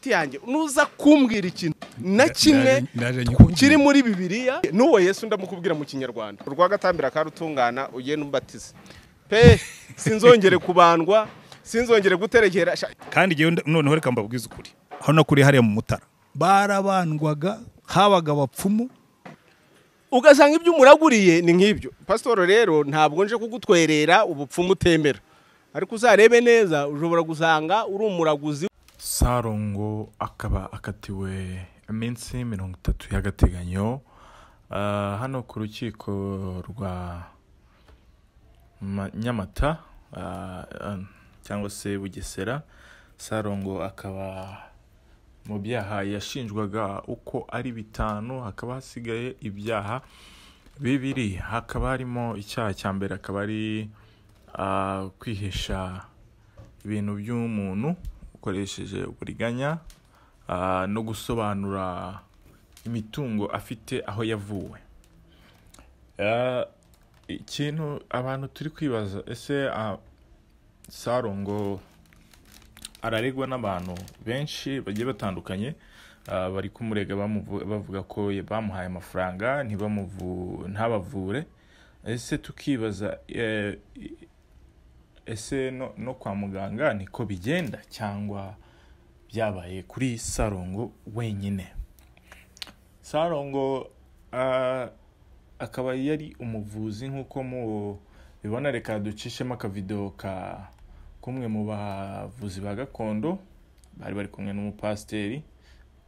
yanjye nuza kumbwira ikintu na kimwe Ndaje nyikubwira. kiri muri bibiliya n'uwo yesu ndamukubwira mu kinyarwanda urwa gatambira karutungana ugenda umbatiza pe sinzongere kubandwa sinzongere guterekera sha- kandi igihe noneho reka mbabwize ukuri hano kuri hariya mu mutara barabandwaga habaga abapfumu ugasanga ibyo umuraguriye ni nk'ibyo pasitoro rero ntabwo nje kugutwerera ubupfumu utembera ariko uzarebe neza ushobora gusanga uri umuraguzi sarongo akaba akatiwe iminsi mirongo itatu y'agateganyo Ah, hano ku rukiko rwa Ma- nyamata ah, ah, cyangwa se bugesera sarongo akaba mu byaha yashinjwaga uko ari bitanu hakaba hasigaye ibyaha bibiri hakaba harimo icyaha cya mbere akaba ari ah, kwihesha ibintu by'umuntu ukoresheje uburiganya ah, no gusobanura imitungo afite aho yavuwe Ah, ikintu abantu turi kwibaza ese ah, sarongo araregwa n'abantu benshi bagiye batandukanye ah, bari kumurega bamuvu- bavuga ko bamuhaye amafaranga ntibamuvu- ntabavure ese tukibaza eh, ese no, no kwa muganga niko bigenda cyangwa byabaye kuri sarongo wenyine sarongo ah, akaba yari umuvuzi nk'uko mu bibona reka ducishemo akavido ka kumwe mu bavuzi ba gakondo bari bari kumwe n'umupasiteri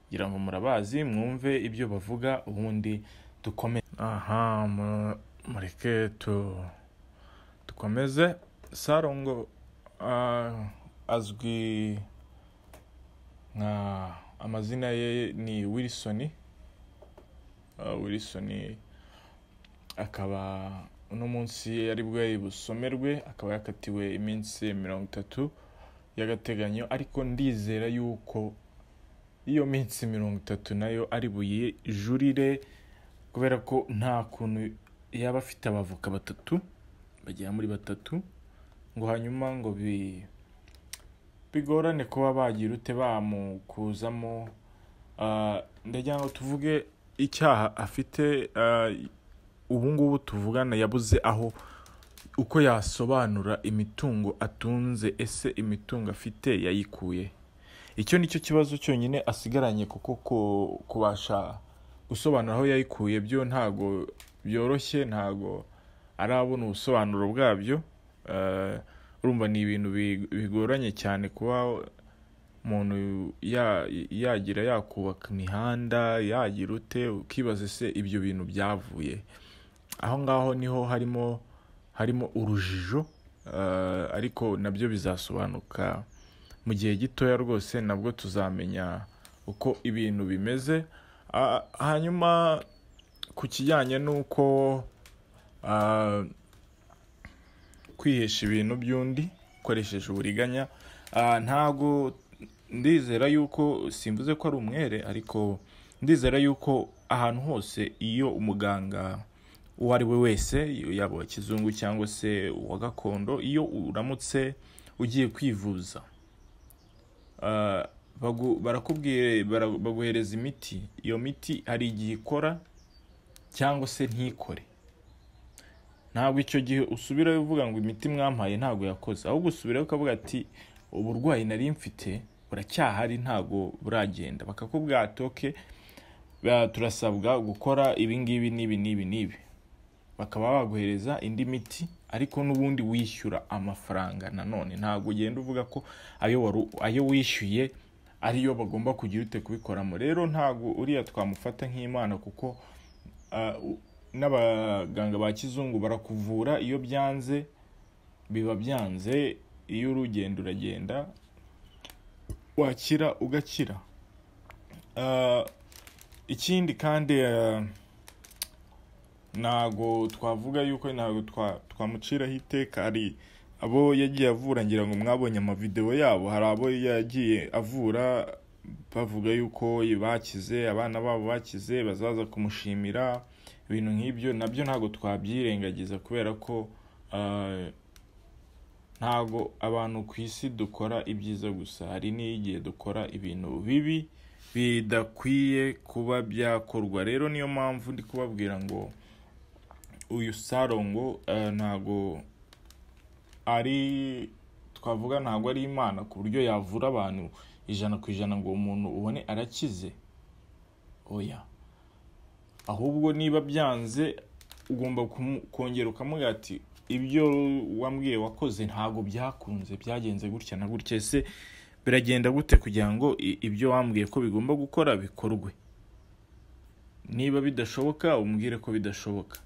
kugira ngo murabazi mwumve ibyo bavuga ubundi dukome aha mu- mureke tu dukomeze sarongo ah, azwi nka amazina ye ni wilson Ah, wilson akaba uno munsi ari bwayi busomerwe akaba yakatiwe iminsi mirongo itatu y'agateganyo ariko ndizera yuko iyo minsi mirongo itatu nayo ari buye jurire kubera ko nta kuntu yaba afite abavoka batatu bagera muri batatu ngo hanyuma ngo bi bigorane kuba bagira ute bamukuzamo Ah, ndagira ngo tuvuge icyaha afite ah, ubu ngubu tuvugana yabuze aho uko yasobanura imitungo atunze ese imitungo afite yayikuye icyo ni cyo kibazo cyonyine asigaranye kuko ku- kubasha gusobanura aho yayikuye byo ntago byoroshye ntago arabona ubusobanuro bwabyo Eh, urumva ni ibintu bi- bigoranye cyane kuba umuntu ya- yagira yakubaka imihanda yagira ute ukibaza ese ibyo bintu byavuye aho ngaho niho harimo harimo urujijo eh, ariko nabyo bizasobanuka mu gihe gitoya rwose nabwo tuzamenya uko ibintu bimeze Ah, hanyuma ku kijyanye n'uko ah, kwihesha ibintu by'undi ukoresheje uburiganya Ah, ntago ndizera yuko simvuze ko ari umwere ariko ndizera yuko ahantu hose iyo umuganga uwo ari we wese yaba uwa kizungu cyangwa se uwa gakondo iyo uramutse ugiye kwivuza ah, bagu- barakubwira bara- baguhereza imiti iyo miti hari igihe ikora cyangwa se ntikore ntabwo icyo gihe usubirayo uvuga ngo imiti mwampaye ntabwo yakoze ahubwo usubirayo ukavuga ati uburwayi nari mfite buracyahari ntabwo buragenda bakakubwira ati oke turasabwa gukora ibi ngibi n'ibi n'ibi n'ibi bakaba baguhereza indi miti ariko n'ubundi wishyura amafaranga nanone ntabwo ugenda uvuga ko ayo waru- ayo wishyuye ariyo bagomba kugira ute kubikoramo rero ntabwo uriya twamufata nk'imana kuko ah, u- n'abaganga ba kizungu barakuvura iyo byanze biba byanze iyo urugendo uragenda wakira ugakira Ah, ikindi kandi ah, ntago twavuga yuko ntago twa- twamuciraho iteka hari abo yagiye avura ngira ngo mwabonye amavideo yabo hari abo yagiye avura bavuga yuko bakize abana babo bakize bazaza kumushimira ibintu nk'ibyo nabyo ntabwo twabyirengagiza kubera ko ah, ntago abantu ku isi dukora ibyiza gusa hari n'igihe dukora ibintu bibi bidakwiye kuba byakorwa rero niyo mpamvu ndi kubabwira ngo uyu sarongo eh, ntago ari twavuga ntago ari imana ku buryo yavura abantu ijana ku ijana ngo umuntu ubone arakize oya ahubwo niba byanze ugomba kumu- kongera ukamuga ati ibyo wambwiye wakoze ntabwo byakunze byagenze gutya na gutya ese biragenda gute kugira ngo i- ibyo wambwiye ko bigomba gukora bikorwe niba bidashoboka umbwire ko bidashoboka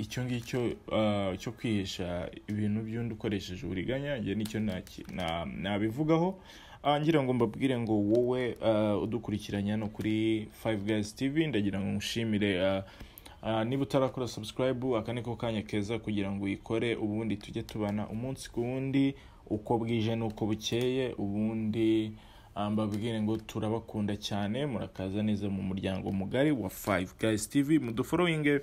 icyo ngicyo ah, cyo kwihesha ibintu by'undi ukoresheje uburiganya njye nicyo naki- na- nabivugaho Ah, ngira ngo mbabwire ngo wowe ah, udukurikiranye hano kuri Five Guys TV ndagira ngo nkushimire ah, ah, niba utarakora subscribe aka ni ko kanya keza kugira ngo uyikore ubundi tujye tubana umunsi ku wundi uko bwije n'uko bukeye ubundi ah, mbabwire ngo turabakunda cyane murakaza neza mu muryango mugari wa Five Guys TV muduforowinge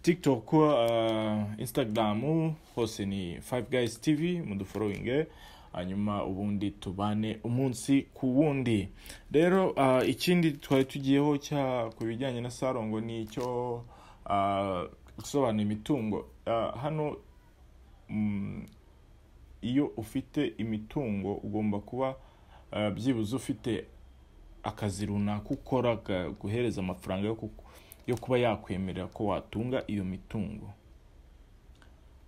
TikTok, ah, Instagram hose ni Five Guys TV muduforowinge hanyuma ubundi tubane umunsi ku wundi rero ah, ikindi twari tugiyeho cya ku bijyanye na sarongo ni icyo ah, gusobanura imitungo Ah, hano mm, iyo ufite imitungo ugomba kuba ah, byibuze ufite akazi runaka ukora guhereza amafaranga yo ku- yo kuba yakwemerera ko watunga iyo mitungo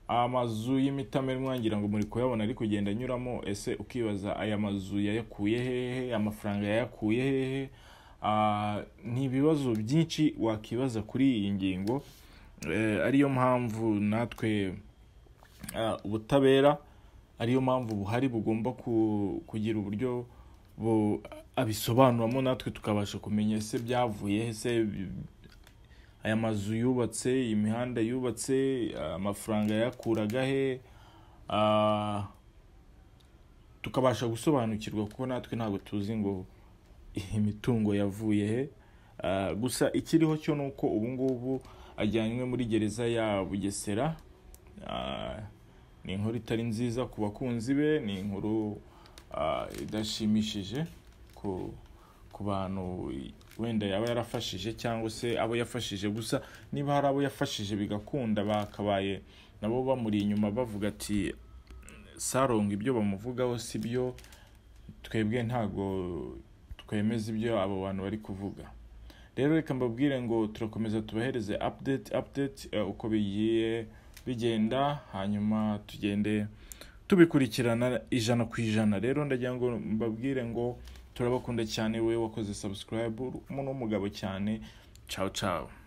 amazu y'imitamerwa ngira ngo muri kuyabona ari kugenda anyuramo ese ukibaza aya mazu yayakuye hehe amafaranga yayakuye hehe Ah, ni ibibazo byinshi wakibaza kuri iyi ngingo Eh, ariyo mpamvu natwe ah, ubutabera ariyo mpamvu buhari bugomba ku- kugira uburyo bu- abisobanuramo natwe tukabasha kumenya ese byavuye he, ese bi- aya mazu yubatse imihanda yubatse amafaranga yakuraga he ah, tukabasha gusobanukirwa kuko natwe ntabwo tuzi ngo imitungo yavuye he Ah, gusa ikiriho cyo ni uko ubu ngubu ajyanywe muri gereza ya bugesera Ah, ni inkuru itari nziza ku bakunzi be ni inkuru ah, idashimishije ku ku bantu wenda yaba yarafashije cyangwa se abo yafashije gusa niba hari abo yafashije bigakunda bakabaye nabo bamuri inyuma bavuga ati saronga ibyo bamuvugaho si byo twebwe ntago twemeza ibyo abo bantu bari kuvuga rero reka mbabwire ngo turakomeza tubahereze update update eh, uko bigiye bigenda hanyuma tugende tubikurikirana ijana ku ijana rero ndagira ngo mbabwire ngo turabakunda cyane we wakoze subscribe umuntu w'umugabo cyane ciao ciao